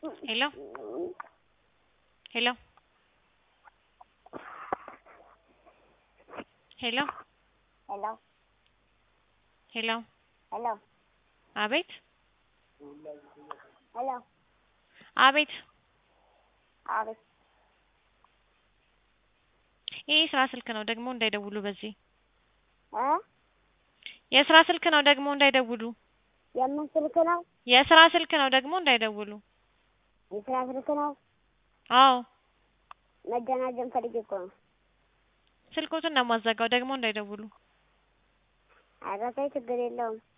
Hello? Hello? ሄሎ ሄሎ ሄሎ ሄሎ አቤት ሄሎ አቤት አቤት ይህ የስራ ስልክ ነው ደግሞ እንዳይደውሉ በዚህ እ የስራ ስልክ ነው ደግሞ እንዳይደውሉ የምን ስልክ ነው? የስራ ስልክ ነው ደግሞ እንዳይደውሉ የስራ ስልክ ነው? አዎ መደናጀን ፈልጌ እኮ ነው። ስልኮቱን ነው የማዘጋው ደግሞ እንዳይደውሉ ኧረ ተይ ችግር የለውም።